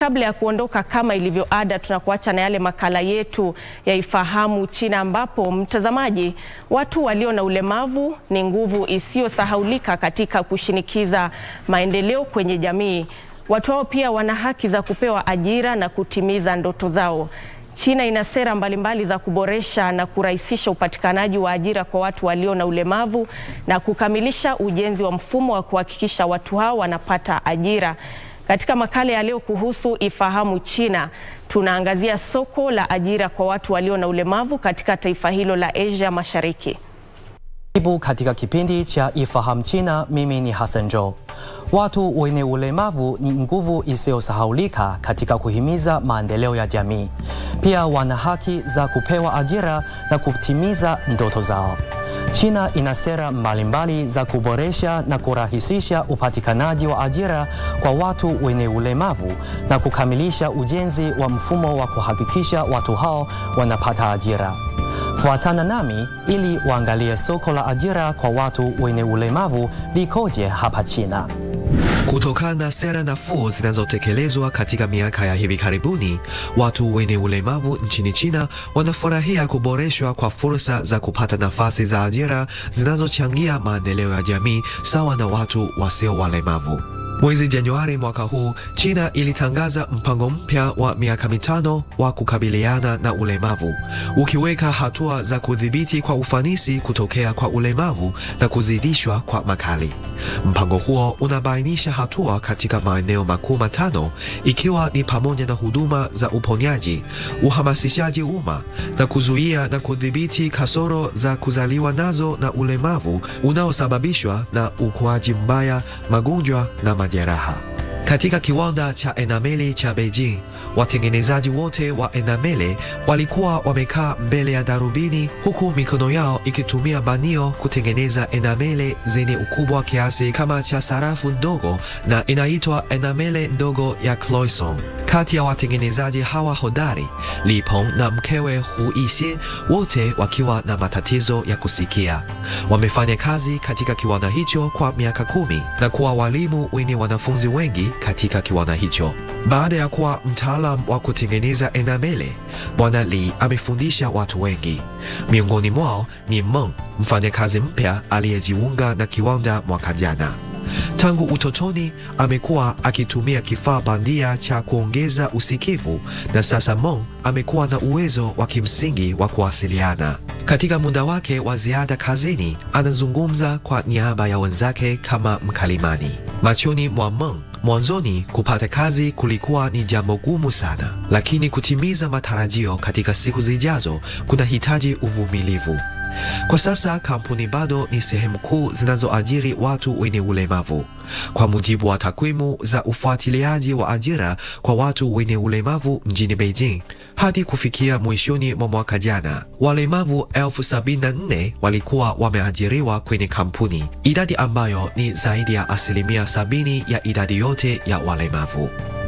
Kabla ya kuondoka, kama ilivyo ada, tunakuacha na yale makala yetu ya Ifahamu China, ambapo mtazamaji, watu walio na ulemavu ni nguvu isiyosahaulika katika kushinikiza maendeleo kwenye jamii. Watu hao pia wana haki za kupewa ajira na kutimiza ndoto zao. China ina sera mbalimbali za kuboresha na kurahisisha upatikanaji wa ajira kwa watu walio na ulemavu na kukamilisha ujenzi wa mfumo wa kuhakikisha watu hao wanapata ajira. Katika makala ya leo kuhusu Ifahamu China, tunaangazia soko la ajira kwa watu walio na ulemavu katika taifa hilo la Asia Mashariki. Karibu katika kipindi cha Ifahamu China. Mimi ni Hassan Jo. Watu wenye ulemavu ni nguvu isiyosahaulika katika kuhimiza maendeleo ya jamii. Pia wana haki za kupewa ajira na kutimiza ndoto zao. China ina sera mbalimbali za kuboresha na kurahisisha upatikanaji wa ajira kwa watu wenye ulemavu na kukamilisha ujenzi wa mfumo wa kuhakikisha watu hao wanapata ajira. Fuatana nami ili waangalie soko la ajira kwa watu wenye ulemavu likoje hapa China. Kutokana na sera nafuu zinazotekelezwa katika miaka ya hivi karibuni, watu wenye ulemavu nchini China wanafurahia kuboreshwa kwa fursa za kupata nafasi za ajira zinazochangia maendeleo ya jamii sawa na watu wasio walemavu. Mwezi Januari mwaka huu, China ilitangaza mpango mpya wa miaka mitano wa kukabiliana na ulemavu, ukiweka hatua za kudhibiti kwa ufanisi kutokea kwa ulemavu na kuzidishwa kwa makali. Mpango huo unabainisha hatua katika maeneo makuu matano, ikiwa ni pamoja na huduma za uponyaji, uhamasishaji umma na kuzuia na kudhibiti kasoro za kuzaliwa nazo na ulemavu unaosababishwa na ukuaji mbaya, magonjwa na majeraha. Katika kiwanda cha enameli cha Beijing, watengenezaji wote wa enameli walikuwa wamekaa mbele ya darubini huku mikono yao ikitumia banio kutengeneza enameli zenye ukubwa kiasi kama cha sarafu ndogo na inaitwa enameli ndogo ya Cloison. Kati ya watengenezaji hawa hodari, Li Peng na mkewe Hu Yixin, wote wakiwa na matatizo ya kusikia, wamefanya kazi katika kiwanda hicho kwa miaka kumi na kuwa walimu wenye wanafunzi wengi katika kiwanda hicho. Baada ya kuwa mtaalam wa kutengeneza enamele, Bwana Li amefundisha watu wengi. Miongoni mwao ni Meng, mfanyakazi mpya aliyejiunga na kiwanda mwaka jana. Tangu utotoni amekuwa akitumia kifaa bandia cha kuongeza usikivu na sasa Meng amekuwa na uwezo wa kimsingi wa kuwasiliana. Katika muda wake wa ziada kazini, anazungumza kwa niaba ya wenzake kama mkalimani. Machoni mwa Meng, mwanzoni kupata kazi kulikuwa ni jambo gumu sana, lakini kutimiza matarajio katika siku zijazo kunahitaji uvumilivu. Kwa sasa kampuni bado ni sehemu kuu zinazoajiri watu wenye ulemavu. Kwa mujibu wa takwimu za ufuatiliaji wa ajira kwa watu wenye ulemavu mjini Beijing, hadi kufikia mwishoni mwa mwaka jana, walemavu elfu sabini na nne walikuwa wameajiriwa kwenye kampuni, idadi ambayo ni zaidi ya asilimia sabini ya idadi yote ya walemavu.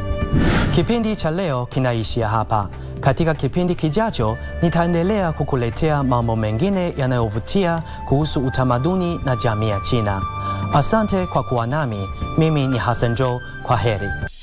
Kipindi cha leo kinaishia hapa. Katika kipindi kijacho nitaendelea kukuletea mambo mengine yanayovutia kuhusu utamaduni na jamii ya China. Asante kwa kuwa nami. Mimi ni Hassan Jo. Kwa heri.